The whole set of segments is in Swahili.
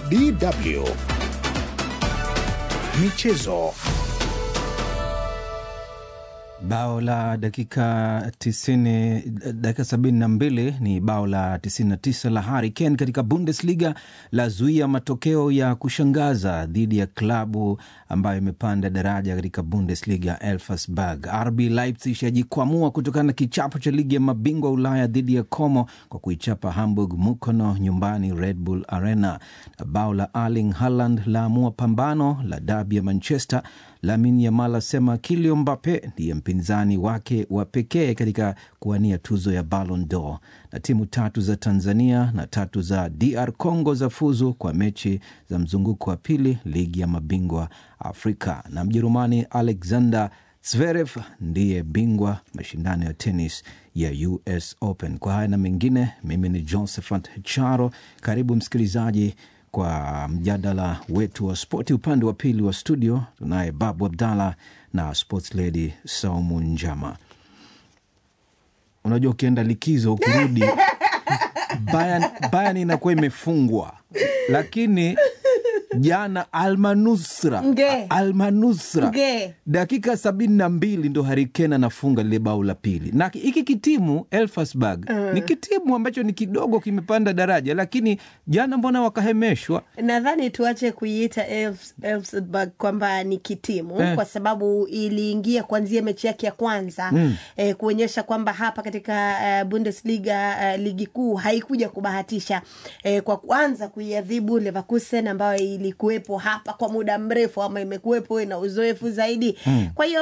DW Michezo. Bao la dakika tisini, dakika sabini na mbili ni bao la 99 la Harry Kane katika Bundesliga la zuia matokeo ya kushangaza dhidi ya klabu ambayo imepanda daraja katika Bundesliga Elversberg. RB Leipzig yajikwamua kutokana na kichapo cha ligi ya mabingwa Ulaya dhidi ya Como kwa kuichapa Hamburg Mukono nyumbani Red Bull Arena. Na bao la Erling Haaland laamua pambano la dabi ya Manchester. Lamine Yamal asema Kylian Mbappe ndiye mpinzani wake wa pekee katika kuwania tuzo ya Ballon d'Or. Na timu tatu za Tanzania na tatu za DR Congo za fuzu kwa mechi za mzunguko wa pili ligi ya mabingwa Afrika. Na Mjerumani Alexander Zverev ndiye bingwa mashindano ya tenis ya US Open. Kwa haya na mengine, mimi ni Josephat Charo. Karibu msikilizaji kwa mjadala wetu wa spoti. Upande wa pili wa studio tunaye Babu Abdallah na sports lady Saumu Njama. Unajua, ukienda likizo ukirudi, Bayern, Bayern inakuwa imefungwa, lakini jana Almanusra Nge. Almanusra Nge. dakika sabini na mbili ndo Harikena anafunga lile bao la pili, na hiki kitimu Elfsberg ni kitimu ambacho ni kidogo kimepanda daraja, lakini jana mbona wakahemeshwa? nadhani tuache kuiita Elfs- Elfsberg kwamba ni kitimu Eh. kwa sababu iliingia kuanzia mechi yake ya kwanza eh, kuonyesha kwamba hapa katika eh, Bundesliga eh, ligi kuu haikuja kubahatisha eh, kwa kwanza kuiadhibu Leverkusen ambayo ilikuwepo hapa kwa muda mrefu ama imekuwepo ina uzoefu zaidi kwa hiyo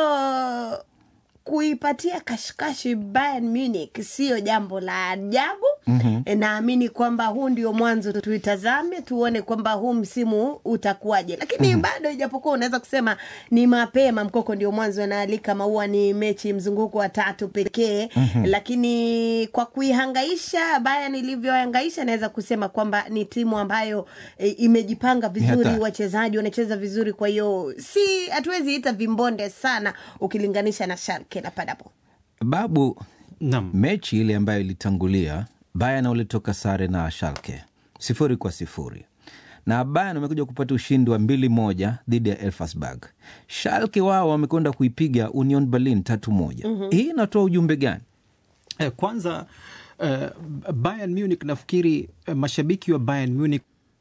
kuipatia kashikashi Bayern Munich sio jambo la ajabu. mm-hmm. Naamini kwamba huu ndio mwanzo, tuitazame tuone kwamba huu msimu utakuwaje, lakini mm-hmm. bado ijapokuwa unaweza kusema ni mapema, mkoko ndio mwanzo, anaalika maua, ni mechi mzunguko wa tatu pekee mm-hmm. lakini kwa kuihangaisha Bayern ilivyohangaisha, naweza kusema kwamba ni timu ambayo e, imejipanga vizuri, hatari. wachezaji wanacheza vizuri, kwa hiyo si hatuwezi ita vimbonde sana ukilinganisha na Schalke na Paderborn. Babu, Naam. mechi ile ambayo ilitangulia Bayern walitoka sare na Schalke sifuri kwa sifuri na Bayern wamekuja kupata ushindi wa mbili moja dhidi ya Elfsberg. Schalke wao wamekwenda kuipiga Union Berlin tatu moja. Hii inatoa ujumbe gani? Eh, Kwanza eh, Bayern Munich nafikiri eh, mashabiki wa Bayern Munich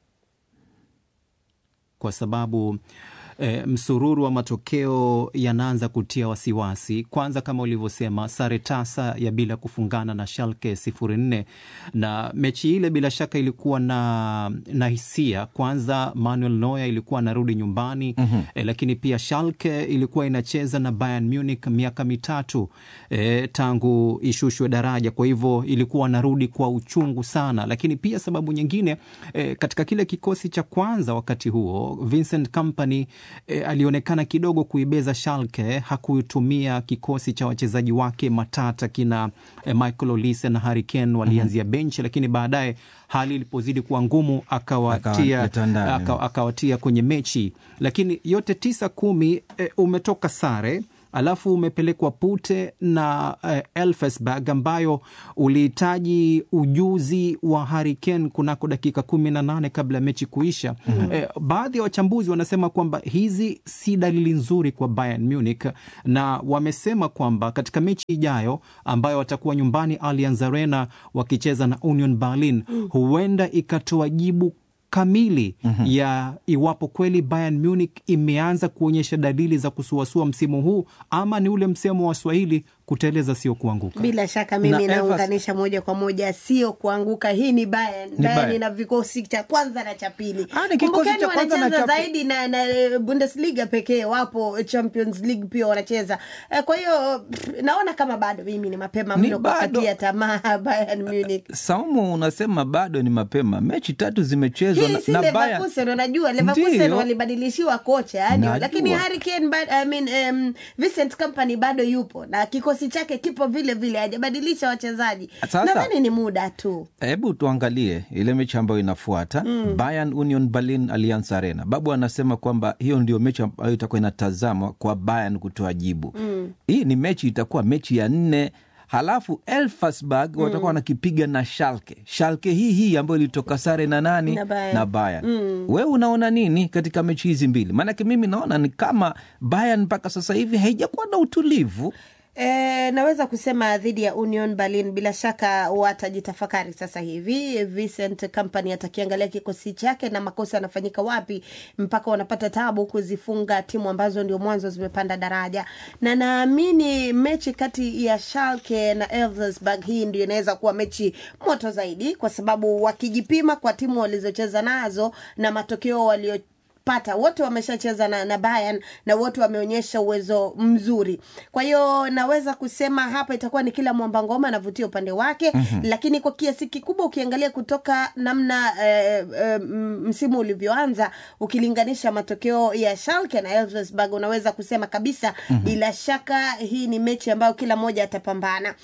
kwa sababu eh, msururu wa matokeo yanaanza kutia wasiwasi. Kwanza kama ulivyosema, sare tasa ya bila kufungana na Schalke sifuri nne, na mechi ile bila shaka ilikuwa na, na hisia. Kwanza Manuel Neuer ilikuwa anarudi nyumbani mm-hmm. eh, lakini pia Schalke ilikuwa inacheza na Bayern Munich miaka mitatu eh, tangu ishushwe daraja, kwa hivyo ilikuwa anarudi kwa uchungu sana, lakini pia sababu nyingine eh, katika kile kikosi cha kwanza wakati huo Vincent Kompany eh, alionekana kidogo kuibeza Schalke, hakutumia kikosi cha wachezaji wake matata kina eh, Michael Olise na Harry Kane walianzia benchi, lakini baadaye hali ilipozidi kuwa ngumu akawatia Akawaleta ndani. aka- akawatia kwenye mechi, lakini yote tisa kumi eh, umetoka sare alafu umepelekwa Pute na eh, Elfsberg ambayo ulihitaji ujuzi wa Harry Kane kunako dakika kumi na nane kabla ya mechi kuisha. mm-hmm. Eh, baadhi ya wachambuzi wanasema kwamba hizi si dalili nzuri kwa Bayern Munich, na wamesema kwamba katika mechi ijayo ambayo watakuwa nyumbani Allianz Arena wakicheza na Union Berlin, huenda ikatoa jibu kamili mm-hmm. ya iwapo kweli Bayern Munich imeanza kuonyesha dalili za kusuasua msimu huu ama ni ule msemo wa Swahili kuteleza sio kuanguka. Bila shaka Na mimi Elfas- naunganisha moja kwa moja, sio kuanguka. Hii ni Bayern. Bayern Bayern. ina vikosi cha kwanza na cha pili. Ah, ni kikosi Kumbukeni cha kwanza na wanacheza cha pi- zaidi na, na eh, Bundesliga pekee, wapo Champions League pia wanacheza. Eh, Kwa hiyo pff, naona kama bado mimi ni mapema Ni mno bado. kupatia tamaa Bayern Munich. Saumu, unasema bado ni mapema, mechi tatu zimechezwa Hii na, si na Bayern. Leverkusen, unajua Leverkusen Ndiyo. walibadilishiwa kocha yani, Najua. lakini Harry Kane ba- I mean, um, Vincent Kompany bado yupo na kikosi chake kipo vile vile, hajabadilisha wachezaji. Sasa- Nadhani ni muda tu. Hebu tuangalie ile mechi ambayo inafuata mm. Bayern Union Berlin Allianz Arena. Babu anasema kwamba hiyo ndio mechi ambayo itakuwa inatazamwa kwa Bayern kutoa jibu mm. Hii ni mechi itakuwa mechi ya nne halafu Elfsberg watakuwa wanakipiga na Schalke. Schalke hii hii ambayo ilitoka sare na nani Na Bayern. na Bayern. Wewe unaona nini katika mechi hizi mbili? Maanake mimi naona ni kama Bayern mpaka sasa hivi haijakuwa na utulivu. E, naweza kusema dhidi ya Union Berlin bila shaka watajitafakari sasa hivi. Vincent Kompany atakiangalia kikosi chake na makosa yanafanyika wapi mpaka wanapata tabu kuzifunga timu ambazo ndio mwanzo zimepanda daraja, na naamini mechi kati ya Schalke na Elversberg hii ndio inaweza kuwa mechi moto zaidi, kwa sababu wakijipima kwa timu walizocheza nazo na matokeo walio pata wote wameshacheza na, na Bayern na wote wameonyesha uwezo mzuri. Kwa hiyo naweza kusema hapa itakuwa ni kila mwamba ngoma anavutia upande wake mm-hmm. Lakini kwa kiasi kikubwa ukiangalia kutoka namna eh, eh, m- msimu ulivyoanza ukilinganisha matokeo ya Schalke na Elversberg unaweza kusema kabisa mm-hmm. Bila shaka hii ni mechi ambayo kila mmoja atapambana.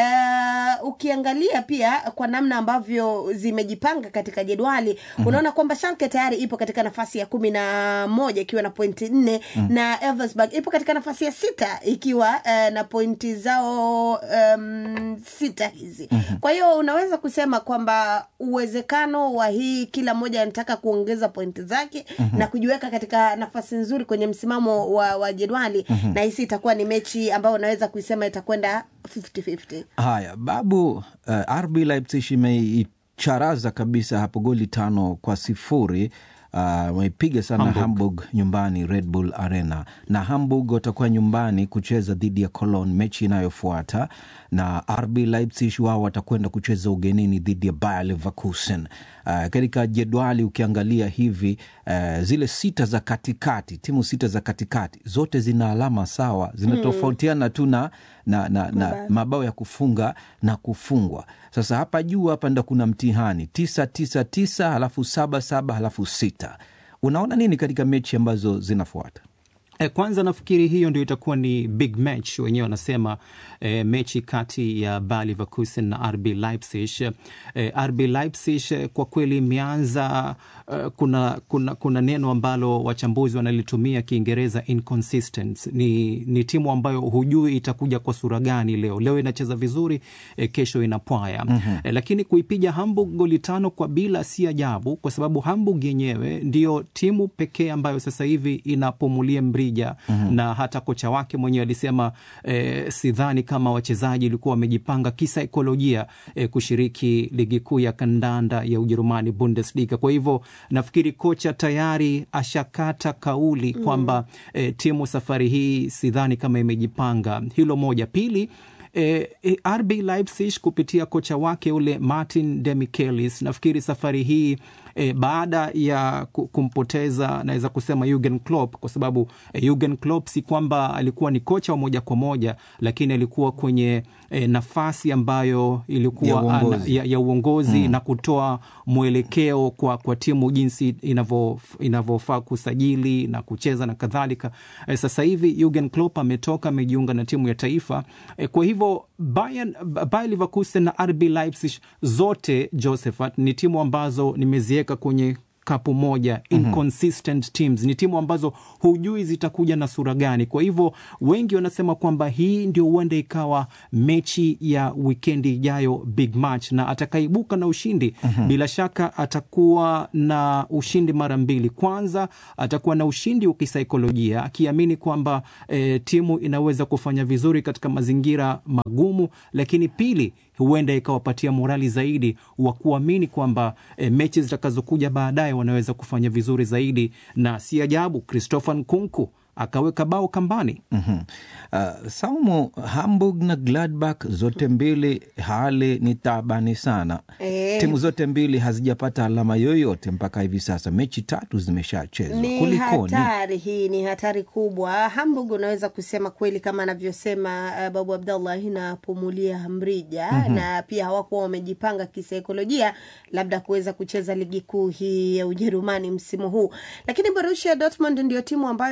Eh, ukiangalia pia kwa namna ambavyo zimejipanga katika jedwali mm-hmm. Unaona kwamba Schalke tayari ipo katika nafasi ya kumi na moja ikiwa na pointi nne mm. na Elversberg ipo katika nafasi ya sita ikiwa uh, na pointi zao um, sita hizi mm-hmm. kwa hiyo unaweza kusema kwamba uwezekano wa hii kila mmoja anataka kuongeza pointi zake mm-hmm. na kujiweka katika nafasi nzuri kwenye msimamo wa, wa jedwali mm-hmm. na hisi itakuwa ni mechi ambayo unaweza kuisema itakwenda 50-50 Haya, Babu, uh, RB Leipzig imeicharaza kabisa hapo goli tano kwa sifuri wameipiga uh, sana Hamburg. Hamburg nyumbani Red Bull Arena, na Hamburg watakuwa nyumbani kucheza dhidi ya Cologne mechi inayofuata, na RB Leipzig wao watakwenda kucheza ugenini dhidi ya Bayer Leverkusen. Uh, katika jedwali ukiangalia hivi uh, zile sita za katikati, timu sita za katikati zote zina alama sawa, zinatofautiana tu na, na, na, na mabao ya kufunga na kufungwa. Sasa hapa juu hapa ndo kuna mtihani tisa tisa tisa halafu saba saba halafu sita. Unaona nini katika mechi ambazo zinafuata? E, kwanza nafikiri hiyo ndio itakuwa ni big match wenyewe wanasema e, mechi kati ya Bayer Leverkusen na RB Leipzig. E, RB Leipzig kwa kweli imeanza uh, kuna, kuna, kuna neno ambalo wachambuzi wanalitumia Kiingereza inconsistent. Ni, ni timu ambayo hujui itakuja kwa sura gani leo. Leo inacheza vizuri e, kesho inapwaya mm-hmm. E, lakini kuipiga Hamburg goli tano kwa bila si ajabu, kwa sababu Hamburg yenyewe ndio timu pekee ambayo sasa hivi inapumulia mrija mm-hmm. na hata kocha wake mwenyewe alisema e, sidhani kama wachezaji ilikuwa wamejipanga kisaikolojia e, kushiriki ligi kuu ya kandanda ya Ujerumani Bundesliga. Kwa hivyo nafikiri kocha tayari ashakata kauli mm. kwamba e, timu safari hii sidhani kama imejipanga. Hilo moja. Pili E, e, RB Leipzig kupitia kocha wake ule Martin Demichelis nafikiri safari hii e, baada ya kumpoteza naweza kusema Jurgen Klopp kwa sababu e, Jurgen Klopp si kwamba alikuwa ni kocha wa moja kwa moja, lakini alikuwa kwenye e, nafasi ambayo ilikuwa ya uongozi, ana, ya, ya uongozi mm. na kutoa mwelekeo kwa, kwa timu jinsi inavyofaa kusajili na kucheza na kadhalika. E, sasa hivi Jurgen Klopp ametoka amejiunga na timu ya taifa e, kwa hivyo Bayern, Bayer Leverkusen na RB Leipzig zote Josephat ni timu ambazo nimeziweka kwenye kapu moja inconsistent teams. Ni timu ambazo hujui zitakuja na sura gani. Kwa hivyo wengi wanasema kwamba hii ndio huenda ikawa mechi ya wikendi ijayo, big match, na atakaibuka na ushindi mm-hmm. bila shaka atakuwa na ushindi mara mbili. Kwanza atakuwa na ushindi wa kisaikolojia akiamini kwamba e, timu inaweza kufanya vizuri katika mazingira magumu, lakini pili huenda ikawapatia morali zaidi wa kuamini kwamba e, mechi zitakazokuja baadaye wanaweza kufanya vizuri zaidi, na si ajabu Christopher Nkunku akaweka bao kambani. mm-hmm. Uh, Saumu, Hamburg na Gladbach zote mbili hali ni tabani sana e. Timu zote mbili hazijapata alama yoyote mpaka hivi sasa, mechi tatu zimeshachezwa. Ni Kulikoni? hatari hii, ni hatari kubwa. Hamburg unaweza kusema kweli kama anavyosema uh, Babu Abdallah inapumulia mrija mm-hmm. na pia hawakuwa wamejipanga kisaikolojia labda kuweza kucheza ligi kuu hii ya Ujerumani msimu huu, lakini Borussia Dortmund ndio timu ambayo mimi mpaka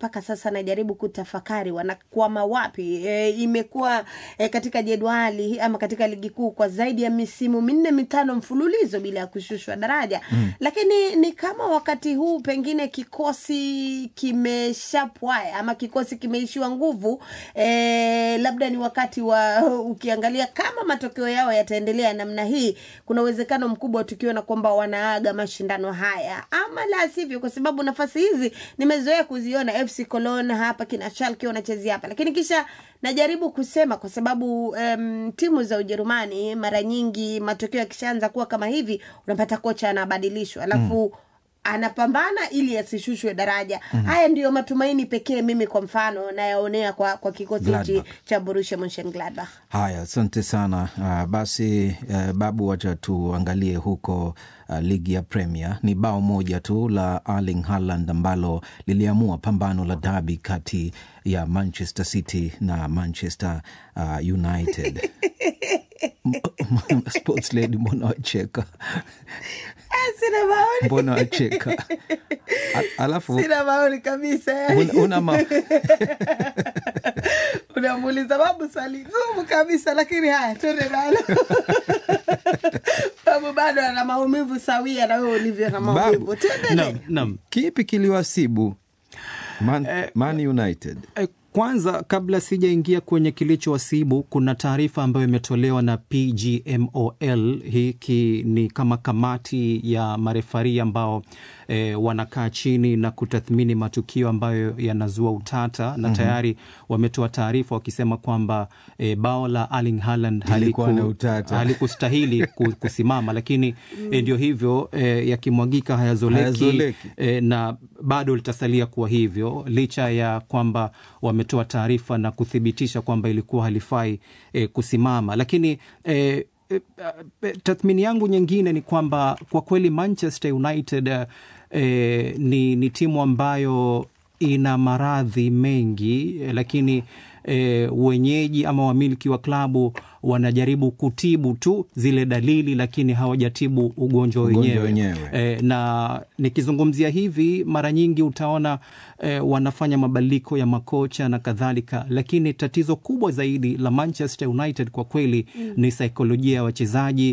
mpaka sasa najaribu kutafakari wanakwama wapi. E, imekuwa e, katika jedwali ama katika ligi kuu kwa zaidi ya misimu minne mitano mfululizo bila ya kushushwa daraja mm. Lakini ni kama wakati huu pengine kikosi kimeshapwaya ama kikosi kimeishiwa nguvu e, labda ni wakati wa ukiangalia kama matokeo yao yataendelea namna hii, kuna uwezekano mkubwa tukiona kwamba wanaaga mashindano haya, ama la sivyo, kwa sababu nafasi hizi nimezoea kuziona FC Cologne hapa, kina Schalke wanachezea hapa, lakini kisha najaribu kusema kwa sababu um, timu za Ujerumani mara nyingi matokeo yakishaanza kuwa kama hivi, unapata kocha anabadilishwa alafu mm anapambana ili asishushwe daraja. mm -hmm. Haya ndiyo matumaini pekee mimi kwa mfano nayaonea kwa, kwa kikosi hichi cha Borussia Monchengladbach. Haya, asante sana. Uh, basi uh, Babu, wacha tuangalie huko uh, ligi ya Premier. Ni bao moja tu la Erling Haaland ambalo liliamua pambano la dabi kati ya Manchester City na Manchester uh, United. Sports lady, mbona wacheka? Sina maoni. Mbona wacheka? Alafu sina maoni kabisa. una, una ma... unamuuliza babu swali gumu kabisa, lakini haya twende nalo. Babu bado ana maumivu sawia na wewe ulivyo na maumivu. Twende. Naam. Kipi kiliwasibu Man, Man United? Eh, kwanza kabla sijaingia kwenye kilichowasibu, kuna taarifa ambayo imetolewa na PGMOL. Hiki ni kama kamati ya marefari ambao e, wanakaa chini na kutathmini matukio ambayo yanazua utata na tayari wametoa taarifa wakisema kwamba e, bao la Erling Haaland haliku, Ilikuwa na utata. halikustahili ku- kusimama, lakini e, ndio hivyo e, yakimwagika hayazoleki, Hayazoleki. e, na bado litasalia kuwa hivyo licha ya kwamba wametoa taarifa na kuthibitisha kwamba ilikuwa halifai e, kusimama, lakini e, e, e, tathmini yangu nyingine ni kwamba kwa kweli Manchester United e, ni, ni timu ambayo ina maradhi mengi e, lakini e, wenyeji ama wamiliki wa klabu wanajaribu kutibu tu zile dalili, lakini hawajatibu ugonjwa Ugonjwa wenyewe wenyewe. e, na nikizungumzia hivi mara nyingi utaona e, wanafanya mabadiliko ya makocha na kadhalika, lakini tatizo kubwa zaidi la Manchester United kwa kweli mm. ni saikolojia ya wachezaji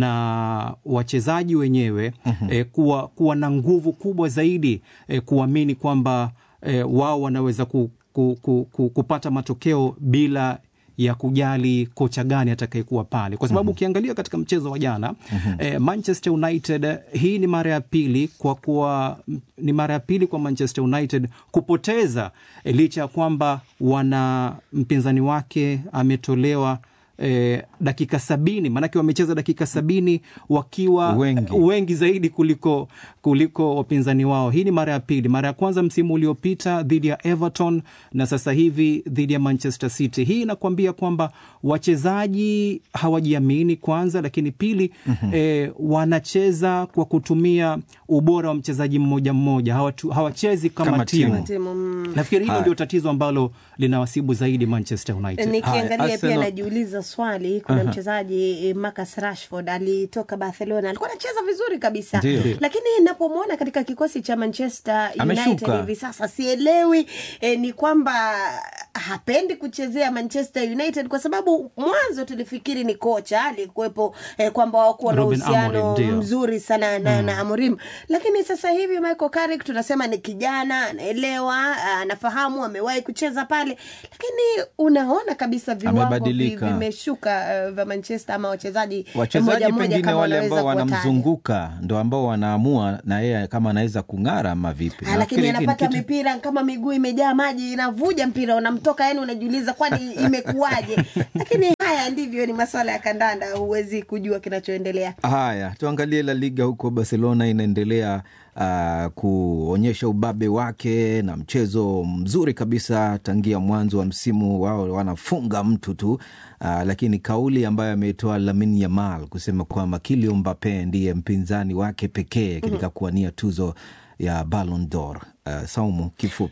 na wachezaji wenyewe mm-hmm. e, kuwa, kuwa na nguvu kubwa zaidi e, kuamini kwamba e, wao wanaweza ku, ku, ku, ku, kupata matokeo bila ya kujali kocha gani atakayekuwa pale, kwa sababu ukiangalia katika mchezo wa jana eh, Manchester United, hii ni mara ya pili kwa kuwa ni mara ya pili kwa Manchester United kupoteza eh, licha ya kwamba wana mpinzani wake ametolewa eh, dakika sabini maanake wamecheza dakika sabini wakiwa Wengi. wengi zaidi kuliko kuliko wapinzani wao. Hii ni mara ya pili. Mara ya kwanza msimu uliopita dhidi ya Everton na sasa hivi dhidi ya Manchester City. Hii inakuambia kwamba wachezaji hawajiamini kwanza, lakini pili mm-hmm. eh, wanacheza kwa kutumia ubora wa mchezaji mmoja mmoja, hawatu, hawachezi kama, Kama timu, timu. Timu, mm. Nafikiri hilo Haya. ndio tatizo ambalo linawasibu zaidi Manchester United. nikiangalia Haya, pia Arsenal- najiuliza swali kuna mchezaji eh, Marcus Rashford alitoka Barcelona alikuwa anacheza vizuri kabisa Ndio. lakini napomwona katika kikosi cha Manchester United Ameshuka. hivi sasa sielewi eh, ni kwamba hapendi kuchezea Manchester United kwa sababu mwanzo tulifikiri ni kocha alikuwepo eh, kwamba wakuwa na Ruben uhusiano Amorim, ndio. mzuri sana na, na Amorim lakini sasa hivi Michael Carrick tunasema ni kijana anaelewa anafahamu amewahi kucheza pale lakini unaona kabisa viwango vi- Amebadilika. vimeshuka uh, vya Manchester ama wachezaji wachezaji mmoja mmoja pengine kama wale wanaweza ambao kuwataja. wanamzunguka ndo ambao wanaamua na yeye kama anaweza kung'ara ama vipi. Ah, lakini Nafikiri hiki ni anapata kitu- mipira kama miguu imejaa maji inavuja mpira unamtoka yani unajiuliza kwani imekuwaje lakini haya ndivyo ni maswala ya kandanda huwezi kujua kinachoendelea Haya, tuangalie La Liga huko. Barcelona inaendelea uh, kuonyesha ubabe wake na mchezo mzuri kabisa tangia mwanzo wa msimu wao, wanafunga mtu tu uh, lakini kauli ambayo ametoa Lamine Yamal kusema kwamba Kylian Mbappe ndiye mpinzani wake pekee katika kuwania tuzo ya Ballon d'Or. Uh, Saumu, kifupi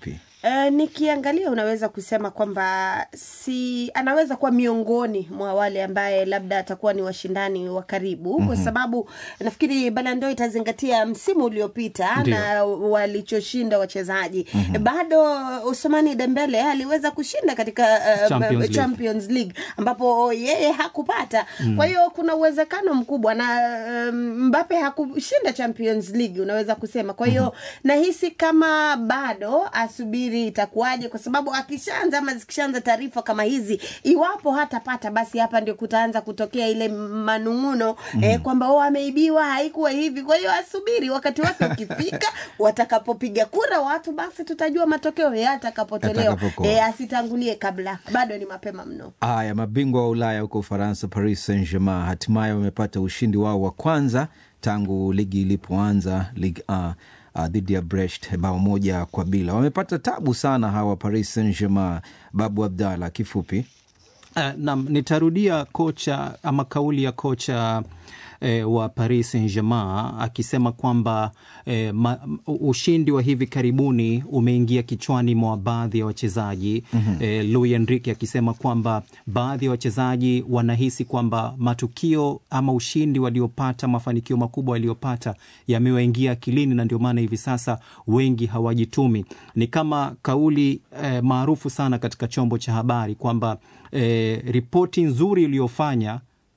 Uh, nikiangalia unaweza kusema kwamba si anaweza kuwa miongoni mwa wale ambaye labda atakuwa ni washindani wa karibu mm-hmm. kwa sababu nafikiri balando itazingatia msimu uliopita Ndiyo. na walichoshinda wachezaji mm-hmm. bado Usmani Dembele aliweza kushinda katika uh, Champions League. Champions League ambapo yeye hakupata mm. kwa hiyo kuna uwezekano mkubwa na um, Mbappe hakushinda Champions League unaweza kusema kwa hiyo mm-hmm. nahisi kama bado asubiri itakuwaje kwa sababu akishaanza ama zikishaanza taarifa kama hizi iwapo hatapata basi hapa ndio kutaanza kutokea ile manung'uno mm. eh, kwamba o ameibiwa haikuwa hivi kwa hiyo asubiri wakati wake ukifika watakapopiga kura watu basi tutajua matokeo yatakapotolewa Yatakapokuwa. eh, asitangulie kabla bado ni mapema mno Haya, mabingwa wa Ulaya huko Ufaransa, Paris Saint Germain hatimaye wamepata ushindi wao wa kwanza tangu ligi ilipoanza Ligue 1 uh, dhidi ya Brest bao moja kwa bila. Wamepata tabu sana hawa Paris Saint Germain. Babu Abdallah, kifupi Uh, nam nitarudia kocha ama kauli ya kocha eh, wa Paris Saint-Germain akisema kwamba eh, ma, ushindi wa hivi karibuni umeingia kichwani mwa baadhi ya wachezaji mm-hmm. eh, Luis Enrique akisema kwamba baadhi ya wachezaji wanahisi kwamba matukio ama ushindi waliopata, mafanikio makubwa waliopata yamewaingia akilini, na ndio maana hivi sasa wengi hawajitumi. Ni kama kauli eh, maarufu sana katika chombo cha habari kwamba eh, ripoti nzuri iliyofanya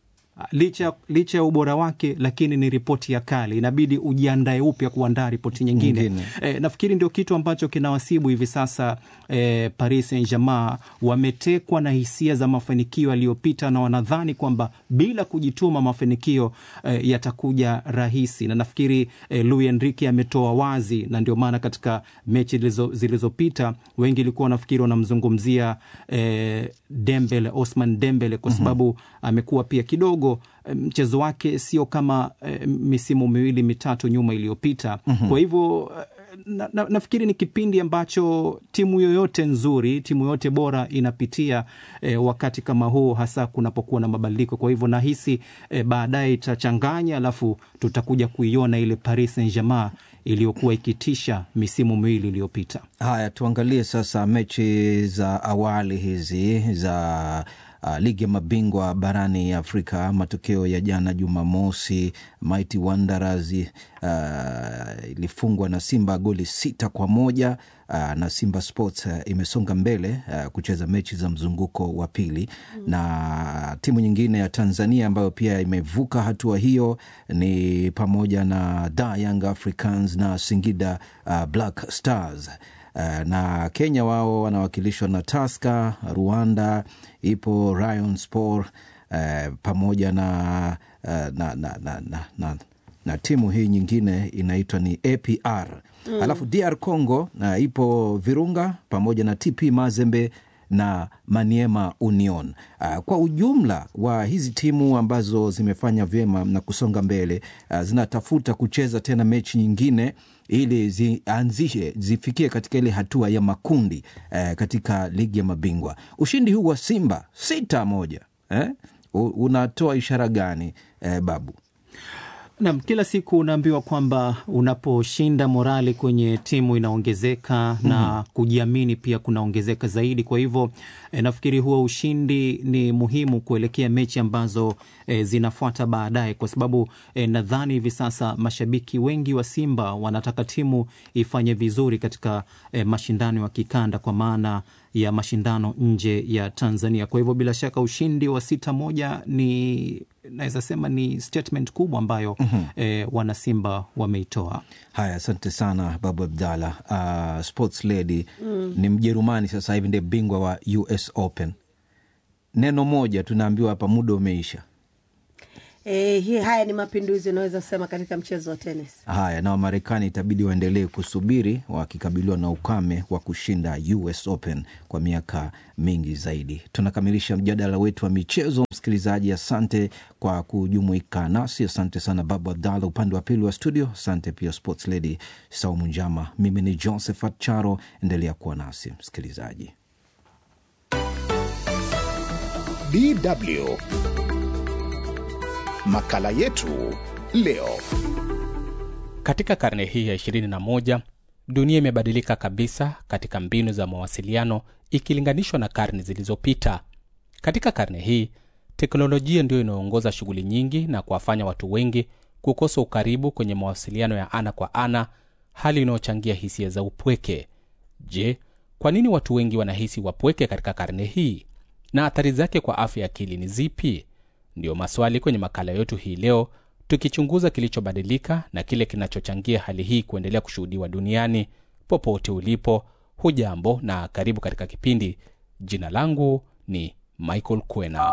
licha licha ya ubora wake, lakini ni ripoti ya kale, inabidi ujiandae upya kuandaa ripoti nyingine. Nyingine. E, nafikiri ndio kitu ambacho kinawasibu hivi sasa e, Paris Saint-Germain wametekwa na hisia za mafanikio yaliyopita na wanadhani kwamba bila kujituma mafanikio e, yatakuja rahisi, na nafikiri e, Luis Enrique ametoa wazi, na ndio maana katika mechi zilizo- zilizopita wengi ilikuwa wanafikiri wanamzungumzia e, Dembele, Osman Dembele kwa sababu amekuwa pia kidogo eh, mchezo wake sio kama e, misimu miwili mitatu nyuma iliyopita. Kwa hivyo eh, na, na, nafikiri ni kipindi ambacho timu yoyote nzuri, timu yoyote bora inapitia eh, wakati kama huu, hasa kunapokuwa na mabadiliko. Kwa hivyo nahisi eh, baadaye itachanganya, alafu tutakuja kuiona ile Paris Saint-Germain iliyokuwa ikitisha misimu miwili iliyopita. Haya, tuangalie sasa mechi za awali hizi za uh, ligi ya mabingwa barani Afrika. Matokeo ya jana Jumamosi, Mighty Wanderers uh, ilifungwa na Simba goli sita kwa moja uh, na Simba Sports uh, imesonga mbele uh, kucheza mechi za mzunguko wa pili mm. na timu nyingine ya Tanzania ambayo pia imevuka hatua hiyo ni pamoja na Da Young Africans na Singida uh, Black Stars. Uh, na Kenya wao wanawakilishwa na Tusker, Rwanda ipo Rayon Sport uh, pamoja na, uh, na, na, na, na, na, na timu hii nyingine inaitwa ni APR mm. Alafu DR Congo uh, ipo Virunga pamoja na TP Mazembe na Maniema Union. Uh, kwa ujumla wa hizi timu ambazo zimefanya vyema na kusonga mbele uh, zinatafuta kucheza tena mechi nyingine ili zianzishe zifikie katika ile hatua ya makundi eh, katika ligi ya mabingwa. Ushindi huu wa Simba sita moja eh, u- unatoa ishara gani eh, Babu? Nam, kila siku unaambiwa kwamba unaposhinda morali kwenye timu inaongezeka mm. na kujiamini pia kunaongezeka zaidi. Kwa hivyo e, nafikiri huo ushindi ni muhimu kuelekea mechi ambazo e, zinafuata baadaye, kwa sababu e, nadhani hivi sasa mashabiki wengi wa Simba wanataka timu ifanye vizuri katika e, mashindano ya kikanda kwa maana ya mashindano nje ya Tanzania. Kwa hivyo bila shaka ushindi wa sita moja ni naweza sema ni statement kubwa ambayo mm-hmm. eh, wanasimba wameitoa. Haya, asante sana Babu Abdallah. Uh, sports lady mm. ni Mjerumani sasa hivi ndiye bingwa wa US Open. Neno moja tunaambiwa hapa, muda umeisha. E, hii haya ni mapinduzi unaweza kusema katika mchezo wa tenis. Haya, na Wamarekani itabidi waendelee kusubiri wakikabiliwa na ukame wa kushinda US Open kwa miaka mingi zaidi. Tunakamilisha mjadala wetu wa michezo. Msikilizaji, asante kwa kujumuika nasi. Asante sana Babu Abdallah upande wa pili wa studio. Asante pia Sports Lady Saumu Njama. Mimi ni Josephat Charo, endelea kuwa nasi msikilizaji. DW makala yetu leo. Katika karne hii ya 21 dunia imebadilika kabisa katika mbinu za mawasiliano ikilinganishwa na karne zilizopita. Katika karne hii, teknolojia ndiyo inayoongoza shughuli nyingi na kuwafanya watu wengi kukosa ukaribu kwenye mawasiliano ya ana kwa ana, hali inayochangia hisia za upweke. Je, kwa nini watu wengi wanahisi wapweke katika karne hii na athari zake kwa afya ya akili ni zipi? Ndiyo maswali kwenye makala yetu hii leo, tukichunguza kilichobadilika na kile kinachochangia hali hii kuendelea kushuhudiwa duniani. Popote ulipo, hujambo na karibu katika kipindi. Jina langu ni Michael Kwena.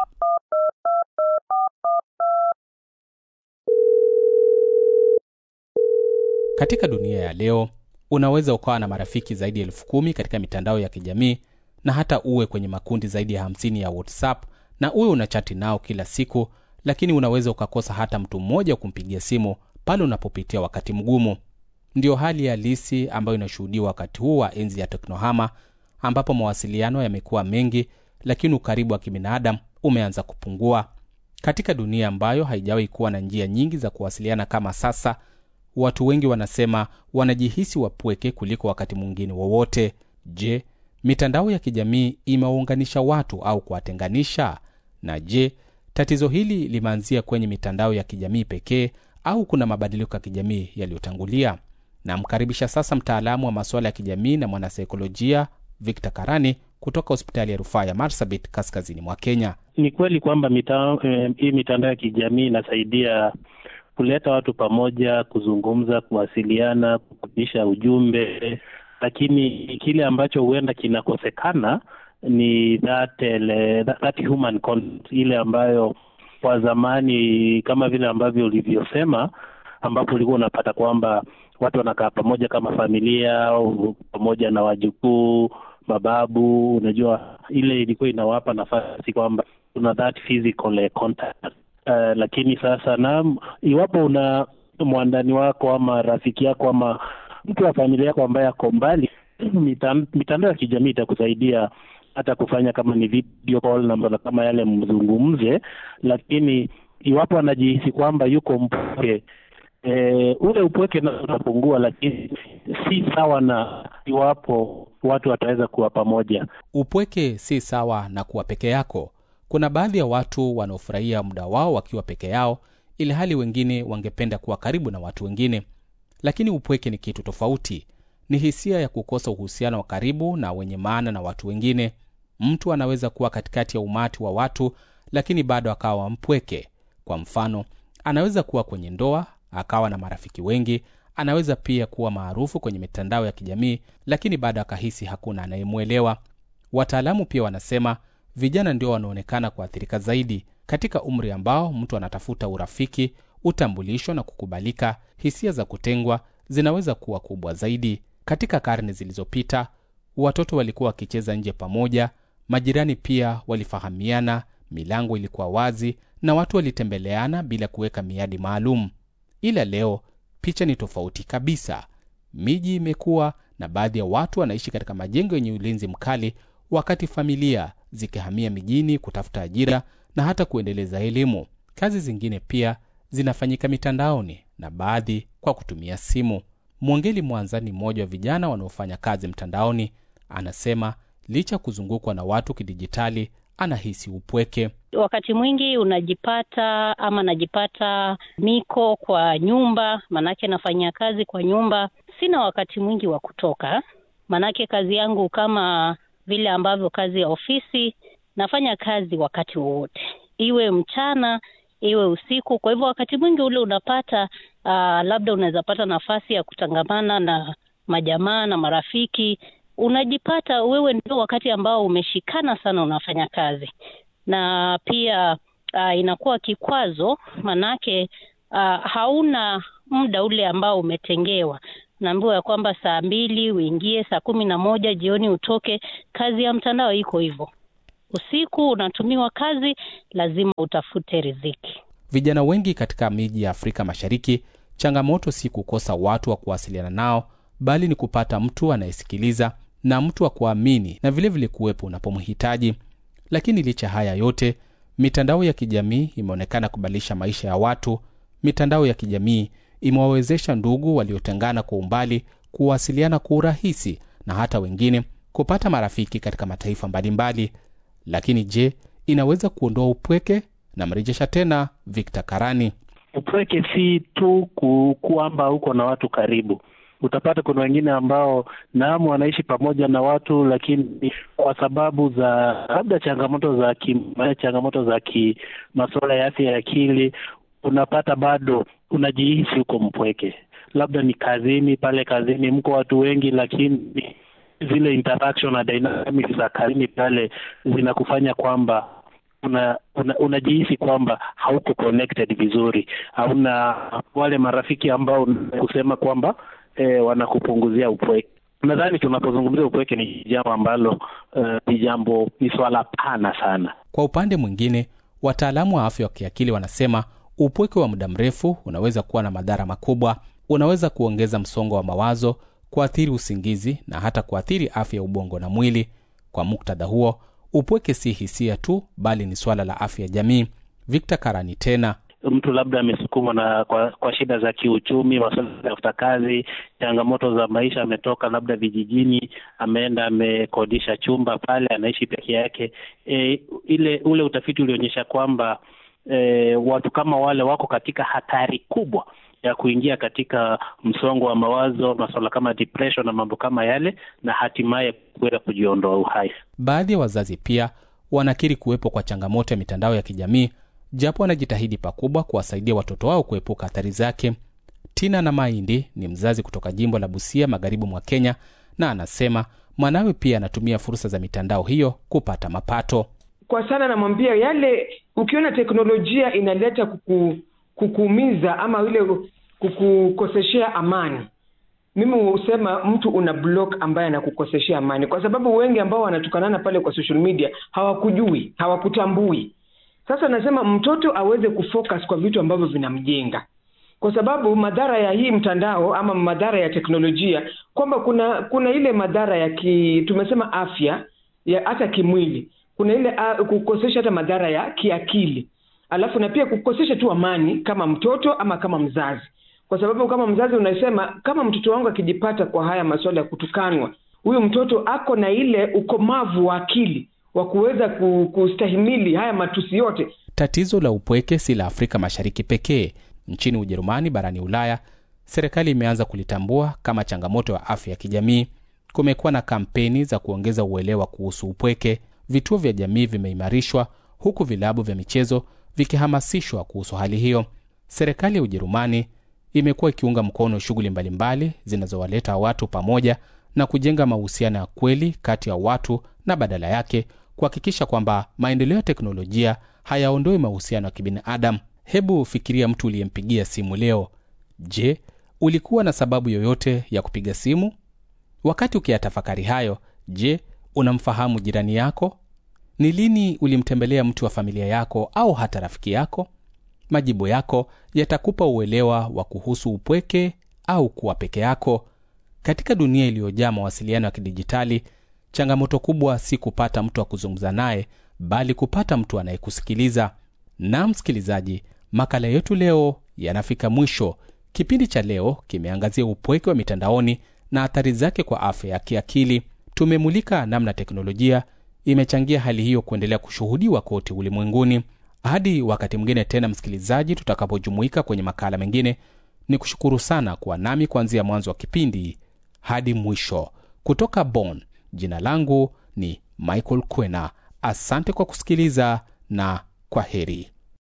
Katika dunia ya leo unaweza ukawa na marafiki zaidi ya elfu kumi katika mitandao ya kijamii na hata uwe kwenye makundi zaidi ya hamsini ya WhatsApp na uwe unachati nao kila siku, lakini unaweza ukakosa hata mtu mmoja wa kumpigia simu pale unapopitia wakati mgumu. Ndiyo hali halisi ambayo inashuhudiwa wakati huu wa enzi ya teknohama, ambapo mawasiliano yamekuwa mengi, lakini ukaribu wa kibinadamu umeanza kupungua. Katika dunia ambayo haijawahi kuwa na njia nyingi za kuwasiliana kama sasa, watu wengi wanasema wanajihisi wapweke kuliko wakati mwingine wowote. Je, mitandao ya kijamii imewaunganisha watu au kuwatenganisha? Na je, tatizo hili limeanzia kwenye mitandao ya kijamii pekee au kuna mabadiliko ya kijamii yaliyotangulia? Namkaribisha sasa mtaalamu wa masuala ya kijamii na mwanasaikolojia Victor Karani kutoka hospitali ya rufaa ya Marsabit kaskazini mwa Kenya. Ni kweli kwamba mita, eh, hii mitandao ya kijamii inasaidia kuleta watu pamoja, kuzungumza, kuwasiliana, kupitisha ujumbe, lakini kile ambacho huenda kinakosekana ni that, ele, that, that human contact, ile ambayo kwa zamani kama vile ambavyo ulivyosema, ambapo ulikuwa unapata kwamba watu wanakaa pamoja kama familia au pamoja na wajukuu, mababu. Unajua, ile ilikuwa inawapa nafasi kwamba kuna that physical contact. Uh, lakini sasa na iwapo una mwandani wako ama rafiki yako ama mtu wa familia yako ambaye ako mbali, mitandao ya kijamii itakusaidia hata kufanya kama ni video call na kama yale mzungumze, lakini iwapo anajihisi kwamba yuko mpweke e, ule upweke na utapungua, lakini si sawa na iwapo watu wataweza kuwa pamoja. Upweke si sawa na kuwa peke yako. Kuna baadhi ya watu wanaofurahia muda wao wakiwa peke yao, ili hali wengine wangependa kuwa karibu na watu wengine. Lakini upweke ni kitu tofauti. Ni hisia ya kukosa uhusiano wa karibu na wenye maana na watu wengine. Mtu anaweza kuwa katikati ya umati wa watu, lakini bado akawa mpweke. Kwa mfano, anaweza kuwa kwenye ndoa akawa na marafiki wengi. Anaweza pia kuwa maarufu kwenye mitandao ya kijamii, lakini bado akahisi hakuna anayemwelewa. Wataalamu pia wanasema vijana ndio wanaonekana kuathirika zaidi katika umri ambao mtu anatafuta urafiki, utambulisho na kukubalika. Hisia za kutengwa zinaweza kuwa kubwa zaidi. Katika karne zilizopita, watoto walikuwa wakicheza nje pamoja, majirani pia walifahamiana, milango ilikuwa wazi na watu walitembeleana bila kuweka miadi maalum. Ila leo picha ni tofauti kabisa. Miji imekuwa na baadhi ya watu wanaishi katika majengo yenye ulinzi mkali, wakati familia zikihamia mijini kutafuta ajira na hata kuendeleza elimu. Kazi zingine pia zinafanyika mitandaoni na baadhi kwa kutumia simu. Mwongeli Mwanza ni mmoja wa vijana wanaofanya kazi mtandaoni. Anasema licha ya kuzungukwa na watu kidijitali, anahisi upweke. Wakati mwingi unajipata ama najipata niko kwa nyumba, manake nafanyia kazi kwa nyumba. Sina wakati mwingi wa kutoka, manake kazi yangu kama vile ambavyo kazi ya ofisi, nafanya kazi wakati wowote, iwe mchana iwe usiku. Kwa hivyo wakati mwingi ule unapata uh, labda unaweza pata nafasi ya kutangamana na majamaa na marafiki, unajipata wewe ndio wakati ambao umeshikana sana unafanya kazi, na pia uh, inakuwa kikwazo, manake uh, hauna muda ule ambao umetengewa naambiwa ya kwamba saa mbili uingie, saa kumi na moja jioni utoke. Kazi ya mtandao iko hivyo, usiku unatumiwa kazi, lazima utafute riziki. Vijana wengi katika miji ya Afrika Mashariki, changamoto si kukosa watu wa kuwasiliana nao, bali ni kupata mtu anayesikiliza na mtu wa kuamini na vilevile kuwepo unapomhitaji. Lakini licha haya yote, mitandao ya kijamii imeonekana kubadilisha maisha ya watu. Mitandao ya kijamii imewawezesha ndugu waliotengana kwa umbali kuwasiliana kwa urahisi na hata wengine kupata marafiki katika mataifa mbalimbali. Lakini je, inaweza kuondoa upweke? Namrejesha tena Victor Karani. Upweke si tu ku, kwamba uko na watu karibu. Utapata kuna wengine ambao naam, wanaishi pamoja na watu, lakini kwa sababu za labda changamoto za ki, changamoto za ki masuala ya afya ya akili, unapata bado unajihisi uko mpweke. Labda ni kazini, pale kazini mko watu wengi, lakini zile interaction na dynamics za kazini pale zinakufanya kwamba una, una, unajihisi kwamba hauko connected vizuri, hauna wale marafiki ambao kusema kwamba eh, wanakupunguzia upweke. Nadhani tunapozungumzia upweke ni jambo ambalo ni uh, jambo ni swala pana sana. Kwa upande mwingine, wataalamu wa afya wa kiakili wanasema upweke wa muda mrefu unaweza kuwa na madhara makubwa. Unaweza kuongeza msongo wa mawazo, kuathiri usingizi na hata kuathiri afya ya ubongo na mwili. Kwa muktadha huo, upweke si hisia tu, bali ni swala la afya ya jamii. Victor Karani tena mtu labda amesukumwa na kwa, kwa shida za kiuchumi, masuala ya kutafuta kazi, changamoto za maisha, ametoka labda vijijini, ameenda amekodisha chumba pale, anaishi peke yake. E, ile ule utafiti ulionyesha kwamba e, watu kama wale wako katika hatari kubwa ya kuingia katika msongo wa mawazo, masuala kama depression na mambo kama yale, na hatimaye kuweza kujiondoa uhai. Baadhi ya wazazi pia wanakiri kuwepo kwa changamoto ya mitandao ya kijamii japo wanajitahidi pakubwa kuwasaidia watoto wao kuepuka athari zake. Tina na Mahindi ni mzazi kutoka jimbo la Busia, magharibi mwa Kenya, na anasema mwanawe pia anatumia fursa za mitandao hiyo kupata mapato. Kwa sana namwambia yale, ukiona teknolojia inaleta kuku, kukuumiza ama ile kukukoseshea amani, mimi husema mtu una block ambaye anakukoseshea amani, kwa sababu wengi ambao wanatukanana pale kwa social media hawakujui, hawakutambui sasa nasema mtoto aweze kufocus kwa vitu ambavyo vinamjenga, kwa sababu madhara ya hii mtandao ama madhara ya teknolojia, kwamba kuna kuna ile madhara ya ki, tumesema afya ya hata kimwili, kuna ile uh, kukosesha hata madhara ya kiakili, alafu na pia kukosesha tu amani kama mtoto ama kama mzazi, kwa sababu kama mzazi unasema kama mtoto wangu akijipata kwa haya masuala ya kutukanwa, huyu mtoto ako na ile ukomavu wa akili wa kuweza kustahimili haya matusi yote. Tatizo la upweke si la Afrika Mashariki pekee. Nchini Ujerumani, barani Ulaya, serikali imeanza kulitambua kama changamoto ya afya ya kijamii. Kumekuwa na kampeni za kuongeza uelewa kuhusu upweke. Vituo vya jamii vimeimarishwa, huku vilabu vya michezo vikihamasishwa kuhusu hali hiyo. Serikali ya Ujerumani imekuwa ikiunga mkono shughuli mbalimbali zinazowaleta watu pamoja na kujenga mahusiano ya kweli kati ya watu na badala yake kuhakikisha kwamba maendeleo ya teknolojia hayaondoi mahusiano ya kibinadamu. Hebu fikiria mtu uliyempigia simu leo. Je, ulikuwa na sababu yoyote ya kupiga simu? Wakati ukiyatafakari hayo, je, unamfahamu jirani yako? Ni lini ulimtembelea mtu wa familia yako au hata rafiki yako? Majibu yako yatakupa uelewa wa kuhusu upweke au kuwa peke yako. Katika dunia iliyojaa mawasiliano ya kidijitali, changamoto kubwa si kupata mtu wa kuzungumza naye, bali kupata mtu anayekusikiliza. Na msikilizaji, makala yetu leo yanafika mwisho. Kipindi cha leo kimeangazia upweke wa mitandaoni na athari zake kwa afya ya kiakili. Tumemulika namna teknolojia imechangia hali hiyo kuendelea kushuhudiwa kote ulimwenguni. Hadi wakati mwingine tena, msikilizaji, tutakapojumuika kwenye makala mengine, ni kushukuru sana kuwa nami kuanzia mwanzo wa kipindi hadi mwisho. Kutoka Bonn, jina langu ni Michael Kwena. Asante kwa kusikiliza na kwa heri.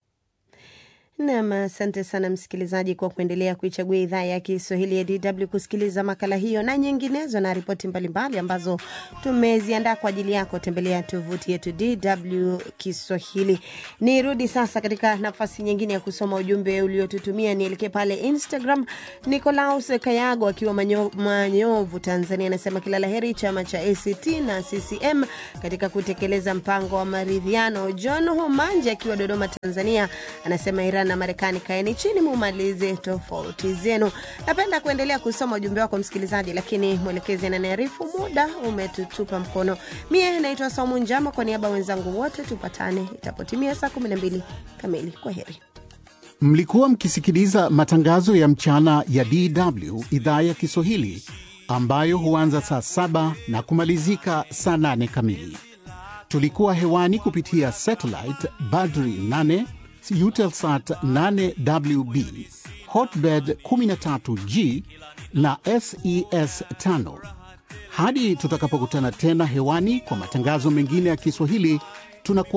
Nam, asante sana msikilizaji kwa kuendelea kuichagua idhaa ya Kiswahili ya DW kusikiliza makala hiyo na nyinginezo na ripoti mbalimbali ambazo tumeziandaa kwa ajili yako. Tembelea tovuti yetu DW Kiswahili. Nirudi sasa katika nafasi nyingine ya kusoma ujumbe uliotutumia. Nielekee pale Instagram. Nicolaus Kayago akiwa manyo, Manyovu, Tanzania, anasema kila laheri chama cha ACT na CCM katika kutekeleza mpango wa maridhiano. John Homanje akiwa Dodoma, Tanzania, anasema Iran na Marekani, kaeni chini mumalize tofauti zenu. Napenda kuendelea kusoma ujumbe wako msikilizaji, lakini mwelekezi ananiarifu muda umetutupa mkono. Mie naitwa Saumu Njama, kwa niaba wenzangu wote tupatane itapotimia saa 12 kamili. Kwa heri. Mlikuwa mkisikiliza matangazo ya mchana ya DW idhaa ya Kiswahili ambayo huanza saa saba na kumalizika saa nane kamili. Tulikuwa hewani kupitia satellite Badri 8, Eutelsat 8WB, Hotbird 13G na SES 5. Hadi tutakapokutana tena hewani kwa matangazo mengine ya Kiswahili, tunakuwa